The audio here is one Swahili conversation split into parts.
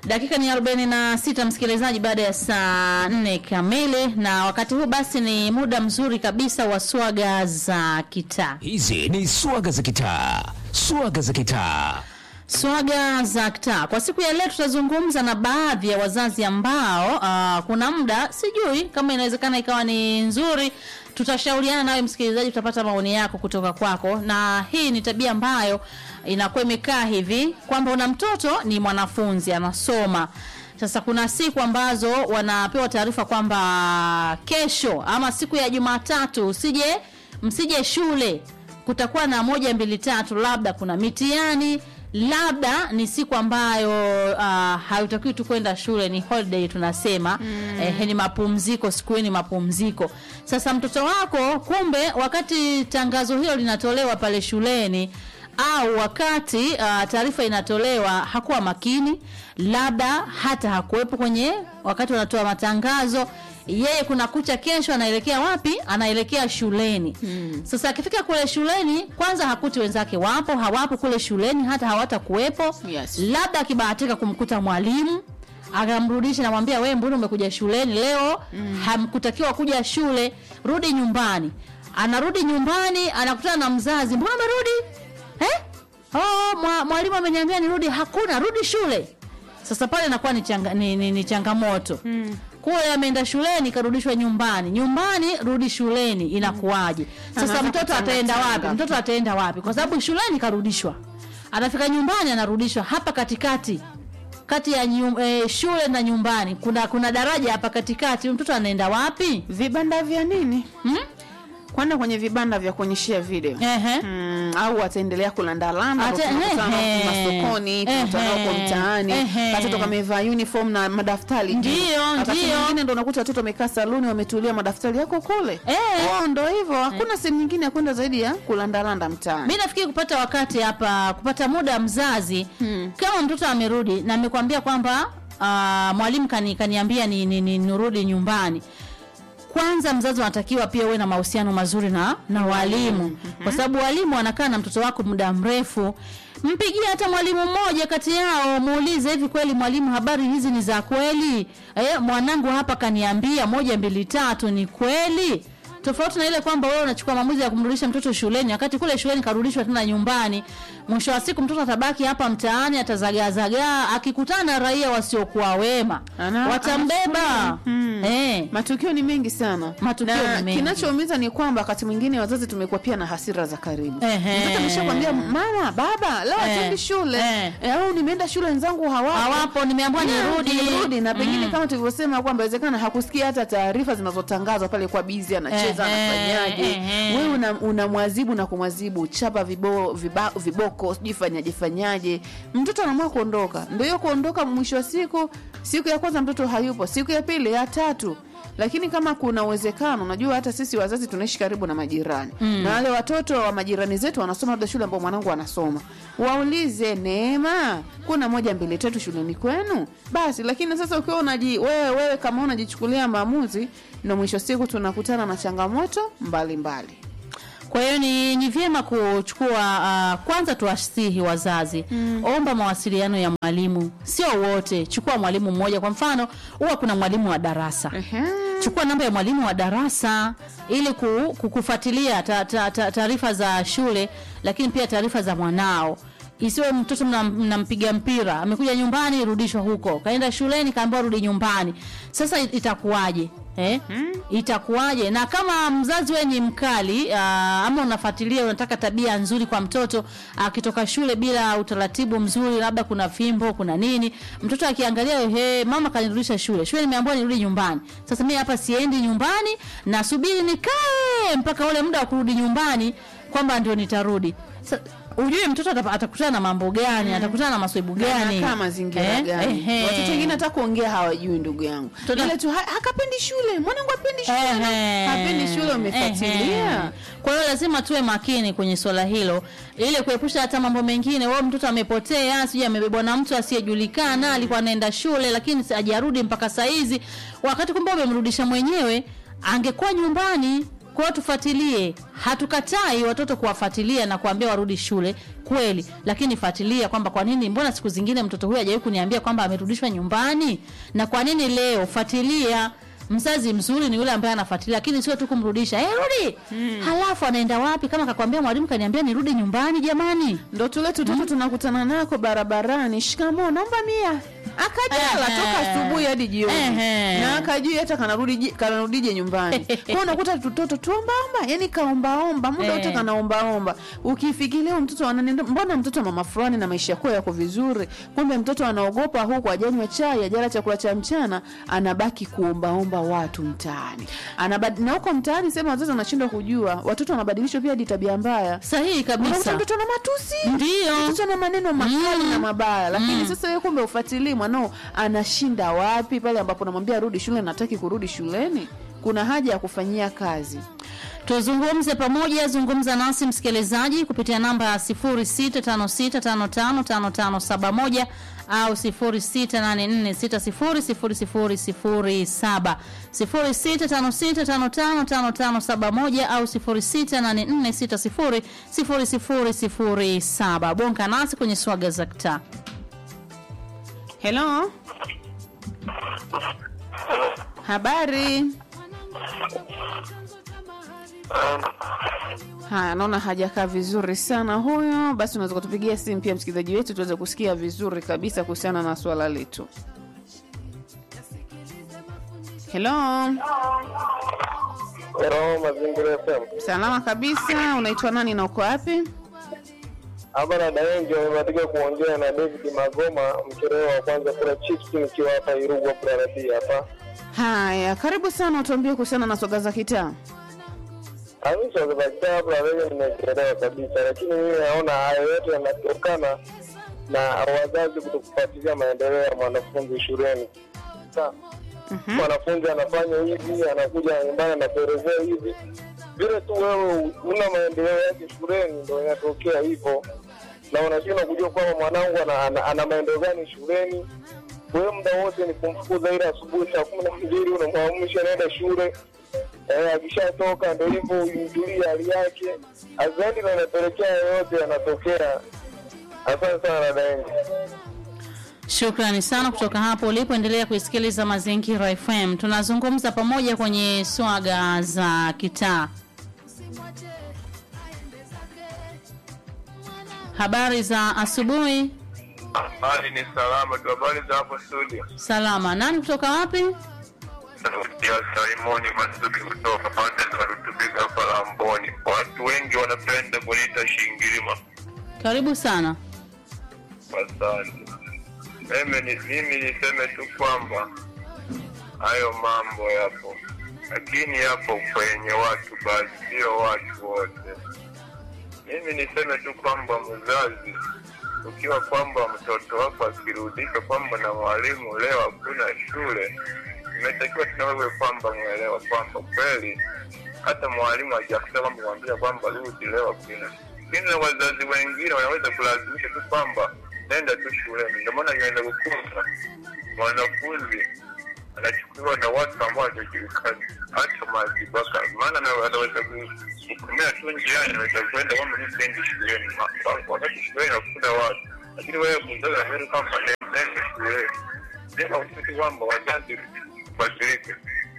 Dakika ni 46 msikilizaji, baada ya saa nne kamili, na wakati huu basi ni muda mzuri kabisa wa swaga za kitaa. Hizi ni swaga za kitaa, swaga za kitaa. Swaga za kitaa kwa siku ya leo, tutazungumza na baadhi ya wazazi ambao uh, kuna muda sijui kama inawezekana ikawa ni nzuri. Tutashauriana nawe msikilizaji, tutapata maoni yako kutoka kwako, na hii ni tabia ambayo inakuwa imekaa hivi kwamba una mtoto ni mwanafunzi anasoma. Sasa kuna siku ambazo wanapewa taarifa kwamba kesho ama siku ya Jumatatu usije msije shule, kutakuwa na moja mbili tatu, labda kuna mitihani labda ni siku ambayo uh, hautakiwi tu kwenda shule, ni holiday tunasema mm. Eh, ni mapumziko, siku hiyo ni mapumziko. Sasa mtoto wako kumbe, wakati tangazo hilo linatolewa pale shuleni au wakati uh, taarifa inatolewa hakuwa makini, labda hata hakuwepo kwenye wakati wanatoa matangazo yeye kuna kucha kesho anaelekea wapi? Anaelekea shuleni. Hmm. Sasa akifika kule shuleni, kwanza hakuti wenzake wapo, hawapo kule shuleni, hata hawatakuwepo. Yes. Labda akibahatika kumkuta mwalimu akamrudisha, namwambia wewe, mbona umekuja shuleni leo? Hmm. Hamkutakiwa kuja shule, rudi nyumbani. Anarudi nyumbani, anakutana na mzazi, mbona umerudi eh? Oh, mwa, mwalimu ameniambia nirudi. Hakuna, rudi shule. Sasa pale inakuwa ni, changa, ni, ni, ni changamoto hmm. Kule ameenda shuleni karudishwa nyumbani, nyumbani rudi shuleni, inakuwaje? Sasa Anaanza mtoto ataenda kutangatanga. wapi? Mtoto ataenda wapi? Kwa sababu shuleni karudishwa, anafika nyumbani anarudishwa. Hapa katikati kati ya nyum, eh, shule na nyumbani kuna kuna daraja hapa katikati, mtoto anaenda wapi? Vibanda vya nini? Hmm? Kwenda kwenye vibanda vya kuonyeshia video. Ehe. Mm, au ataendelea kulandalanda Ate- tunakutana ehe. masokoni tunakutana huko Ehe. mtaani Ehe. watoto kamevaa uniform na madaftari juu. Ndiyo, wakati ndiyo. mwingine ndo unakuta watoto wamekaa saluni wametulia madaftari yako kule Eh. oh, ndo hivyo hakuna sehemu nyingine ya kwenda zaidi ya kulandalanda mtaani mi nafikiri kupata wakati hapa kupata muda mzazi Hmm. kama mtoto amerudi na amekwambia kwamba uh, mwalimu kani, kaniambia ni, ni, ni, nirudi nyumbani kwanza mzazi unatakiwa pia uwe na mahusiano mazuri na na walimu kwa sababu walimu wanakaa na mtoto wako muda mrefu mpigie hata mwalimu mmoja kati yao muulize hivi kweli mwalimu habari hizi ni za kweli eh, mwanangu hapa kaniambia moja mbili tatu ni kweli tofauti na ile kwamba wewe unachukua maamuzi ya kumrudisha mtoto shuleni wakati kule shuleni karudishwa tena nyumbani mwisho wa siku mtoto atabaki hapa mtaani atazagaazagaa akikutana na raia wasiokuwa wema Ana- watambeba anachukulia. Hmm. eh. matukio ni mengi sana Matukio na ni mengi. kinachoumiza ni kwamba wakati mwingine wazazi tumekuwa pia na hasira za karibu Ehe. mtoto ameshakwambia mama baba leo Eh. atendi shule Eh. Eh, au nimeenda shule wenzangu hawapo hawapo nimeambiwa nirudi nirudi na pengine Mm. kama tulivyosema kwamba inawezekana hakusikia hata taarifa zinazotangazwa pale kwa bizi anacheza Ehe, anafanyaje ehe. wewe una- unamwazibu na kumwazibu chapa vibo, viba, viboko sijui fanyaje fanyaje mtoto anaamua kuondoka ndio hiyo kuondoka mwisho wa siku siku ya kwanza mtoto hayupo siku ya pili ya tatu lakini kama kuna uwezekano unajua hata sisi wazazi tunaishi karibu na majirani mm. na wale watoto wa majirani zetu wanasoma labda shule ambao mwanangu anasoma waulize neema kuna moja mbili tatu shuleni kwenu basi lakini sasa ukiwa unaji wewe, wewe kama unajichukulia maamuzi ndo mwisho siku tunakutana na changamoto mbalimbali mbali. kwa hiyo ni, ni vyema kuchukua uh, kwanza tuwasihi wazazi mm. omba mawasiliano ya mwalimu sio wote chukua mwalimu mmoja kwa mfano huwa kuna mwalimu wa darasa Ehe. chukua namba ya mwalimu wa darasa ili ku, ku- kufuatilia ta- ta- ta- taarifa za shule lakini pia taarifa za mwanao isiwe mtoto mna- mnampiga mpira amekuja nyumbani rudishwa huko kaenda shuleni kaambiwa rudi nyumbani sasa it- itakuwaje Eh? itakuwaje na kama mzazi we ni mkali uh, ama unafuatilia unataka tabia nzuri kwa mtoto akitoka shule bila utaratibu mzuri labda kuna fimbo kuna nini mtoto akiangalia he mama kanirudisha shule shule nimeambiwa nirudi nyumbani sasa mimi hapa siendi nyumbani nasubiri nikae mpaka ule muda wa kurudi nyumbani kwamba ndio nitarudi Sa, ujue mtoto atapa- atakutana na mambo gani atakutana na maswebu gani anakaa mazingira Eh? gani Ehe. watoto wengine hata kuongea hawajui ndugu yangu Tota- ile tu "Ha- hakapendi shule mwanangu apendi shule Ehe. hapendi shule umefuatilia Ehe. Kwa hiyo lazima tuwe makini kwenye swala hilo ili kuepusha hata mambo mengine. Wewe mtoto amepotea, sijui amebebwa na mtu asiyejulikana, alikuwa anaenda shule lakini si- hajarudi mpaka saa hizi, wakati kumbe umemrudisha mwenyewe, angekuwa nyumbani kwa hiyo tufuatilie hatukatai watoto kuwafuatilia na kuambia warudi shule kweli lakini fuatilia kwamba kwa nini mbona siku zingine mtoto huyu hajawahi kuniambia kwamba amerudishwa nyumbani na kwa nini leo fuatilia mzazi mzuri ni yule ambaye anafuatilia lakini sio tu kumrudisha hey, rudi halafu anaenda wapi kama kakwambia mwalimu kaniambia nirudi nyumbani jamani ndo tule tutoto tunakutana nako barabarani shikamoo naomba mia akajala Ehe. toka asubuhi hadi jioni Ehe. na akajui hata kanarudi kanarudije nyumbani kwao unakuta tutoto tuombaomba yani kaombaomba muda wote Eh. kanaombaomba ukifikiria mtoto ananenda mbona mtoto wa mama fulani na maisha yako yako vizuri kumbe mtoto anaogopa huku ajanywa chai ajala chakula cha mchana anabaki kuombaomba watu mtaani Anabad... na huko mtaani sema wazazi wanashindwa kujua watoto wanabadilishwa pia hadi tabia mbaya sahihi unakuta kabisa mtoto na matusi ndio mtoto na maneno makali na mabaya lakini sasa wewe kumbe ufuatilii mwanao anashinda wapi pale ambapo namwambia rudi shule nataki kurudi shuleni kuna haja ya kufanyia kazi tuzungumze pamoja zungumza nasi msikilizaji kupitia namba ya 0656555571 au 0684600007 0656555571 au 0684600007 bonka nasi kwenye swaga za kitaa helo habari haya naona hajakaa vizuri sana huyo basi unaweza kutupigia simu pia msikilizaji wetu tuweze kusikia vizuri kabisa kuhusiana na swala letu helo Hello, Mazingira FM. salama kabisa unaitwa nani na uko wapi Hapa na Daenjo amebatika kuongea na David Magoma, mchorewa wa kwanza kula chips nikiwa hapa Irugwa Kurarati hapa. haya karibu sana utuambie kuhusiana na soga za kitaa Amisha za kitabu na wewe nimeelewa kabisa, lakini mimi naona haya yote yanatokana na wazazi kutokufuatilia maendeleo ya mwanafunzi shuleni. Sasa mwanafunzi anafanya hivi, anakuja nyumbani anakuelezea hivi, vile tu wewe una maendeleo yake shuleni, ndo inatokea hivyo, na unashindwa kujua kwamba mwanangu ana, ana, ana maendeleo gani shuleni. Wewe muda wote ni kumfukuza, ile asubuhi saa kumi na mbili unamwamsha naenda shule eh, akishatoka ndo hivyo uimjulie hali yake, azaidi na inapelekea yoyote yanatokea. Asante sana dada yangu. Shukrani sana kutoka hapo ulipoendelea kuisikiliza Mazingira FM. Tunazungumza pamoja kwenye swaga za kitaa. Habari za asubuhi. Hali ni salama tu. Habari za hapo studio? Salama. Nani kutoka wapi? Ya Salimoni Masuki kutoka pande za Rutubika hapa Lamboni. Watu wengi wanapenda kuniita Shingilima. Karibu sana. Asante. Mimi ni- mimi niseme tu kwamba hayo mambo yapo, lakini yapo kwenye watu basi, sio watu wote. Mimi niseme tu kwamba mzazi, ukiwa kwamba mtoto wako akirudishwa kwamba na mwalimu leo hakuna shule, imetakiwa tuna wewe kwamba mwelewa kwamba kweli hata mwalimu hajakuta kwamba mwambia kwamba rudi leo hakuna. Lakini na wazazi wengine wanaweza kulazimisha tu kwamba nenda tu shuleni. Ndio maana inaenda kukuta mwanafunzi anachukuliwa na watu ambao hawajulikani hata mazibaka, maana na- anaweza ku- kukumia tu njiani, anaweza kwenda kwamba mimi siendi shuleni, Ma- wa- wakati shuleni hakuna watu, lakini wewe mzazi anasema kwamba nenda shuleni. Ndio kitu kwamba wazazi badilike.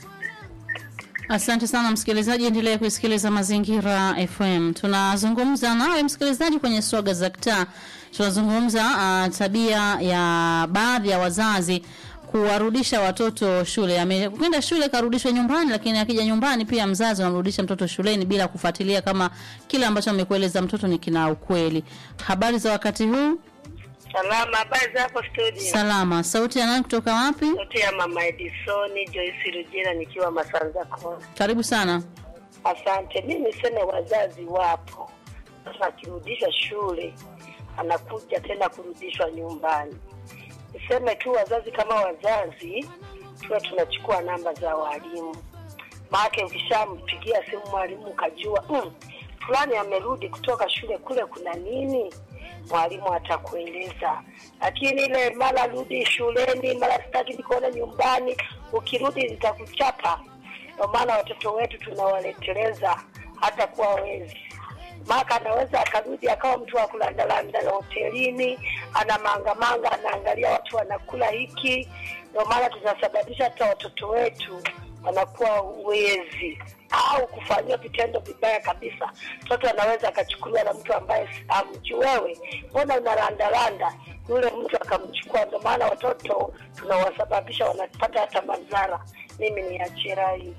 Asante sana msikilizaji, endelea kuisikiliza Mazingira FM. Tunazungumza nawe msikilizaji kwenye swaga za kitaa. Tunazungumza uh, tabia ya baadhi ya wazazi kuwarudisha watoto shule. Amekwenda shule karudishwa nyumbani, lakini akija nyumbani pia mzazi anamrudisha mtoto shuleni bila kufuatilia kama kile ambacho amekueleza mtoto ni kina ukweli. Habari za wakati huu? Salama, habari za hapo studio? Salama. Sauti ya nani kutoka wapi? Sauti ya mama Edisoni Joyce Rujira nikiwa Masanza Kona. Karibu sana. Asante. Mi niseme wazazi wapo, sasa akirudishwa shule anakuja tena kurudishwa nyumbani. Niseme tu wazazi kama wazazi tuwe tunachukua namba za walimu, maake ukishampigia simu mwalimu ukajua mm, fulani amerudi kutoka shule kule, kuna nini, mwalimu atakueleza. Lakini ile mara rudi shuleni, mara sitaki nikuona nyumbani, ukirudi nitakuchapa Ndio maana watoto wetu tunawaleteleza hata kuwa wezi maka anaweza akarudi akawa mtu wa kulandalanda na hotelini, ana mangamanga, anaangalia watu wanakula hiki. Ndio maana tunasababisha hata watoto wetu wanakuwa wezi au kufanyiwa vitendo vibaya kabisa. Mtoto anaweza akachukuliwa na mtu ambaye amjui, wewe mbona unalandalanda, yule mtu akamchukua. Ndio maana watoto tunawasababisha wanapata hata madhara. Mimi ni achira hii.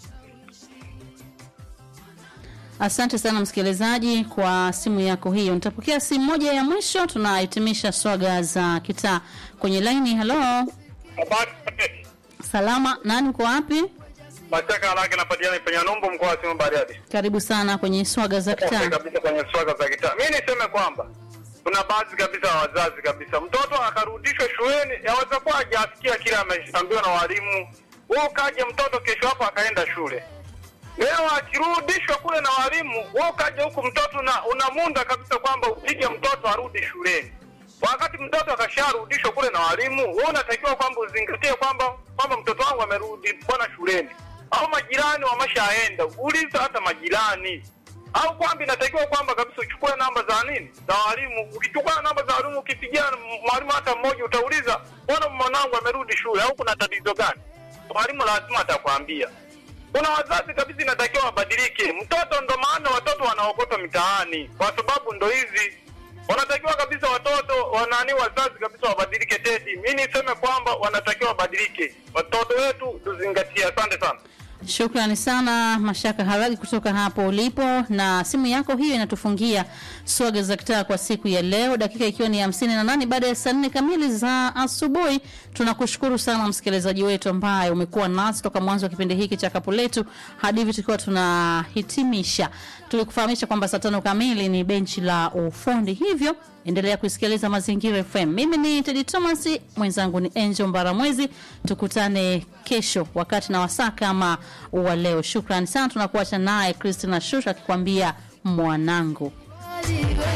Asante sana msikilizaji kwa simu yako hiyo. Nitapokea simu moja ya mwisho, tunahitimisha swaga za kitaa kwenye laini. Halo, Habari salama, nani uko wapi? Mashaka Alake napatikana penye Numbu mkoa wa Simiyu Bariadi. Karibu sana kwenye swaga za Kwanza kitaa. kabisa kwenye swaga za kitaa. Mimi niseme kwamba kuna baadhi kabisa ya wazazi kabisa, mtoto akarudishwa shuleni, yaweza kuwa hajasikia kile ameambiwa na walimu. Wewe ukaje mtoto kesho hapo akaenda shule, leo akirudishwa kule na walimu, wewe ukaja huku mtoto na unamunda kabisa kwamba upige mtoto arudi shuleni, wakati mtoto akasharudishwa kule na walimu, wewe unatakiwa kwamba uzingatie kwamba kwamba mtoto wangu amerudi bwana shuleni, au majirani wameshaenda, uliza hata majirani au kwamba inatakiwa kwamba kabisa uchukue namba za nini za walimu. Ukichukua namba za walimu, ukipigia mwalimu hata mmoja, utauliza mbona mwanangu amerudi shule, au kuna tatizo gani? Mwalimu lazima atakwambia. Kuna wazazi kabisa inatakiwa wabadilike. Mtoto ndo maana watoto wanaokotwa mitaani, kwa sababu ndo hizi wanatakiwa kabisa watoto wanani, wazazi kabisa wabadilike. Tedi, mi niseme kwamba wanatakiwa wabadilike, watoto wetu tuzingatie. Asante sana. Shukrani sana Mashaka Haragi kutoka hapo ulipo, na simu yako hiyo inatufungia swaga za kitaa kwa siku ya leo, dakika ikiwa ni hamsini na nane baada ya saa nne kamili za asubuhi. Tunakushukuru sana msikilizaji wetu ambaye umekuwa nasi toka mwanzo wa kipindi hiki cha kapu letu hadi hivi tukiwa tunahitimisha. Tulikufahamisha kwamba saa tano kamili ni benchi la ufundi, hivyo endelea kusikiliza Mazingira FM. Mimi ni Tedi Thomas, mwenzangu ni Angel Mbaramwezi. Tukutane kesho wakati na wasaa kama wa leo. Shukrani sana, tunakuacha naye Christina Shusha akikwambia mwanangu.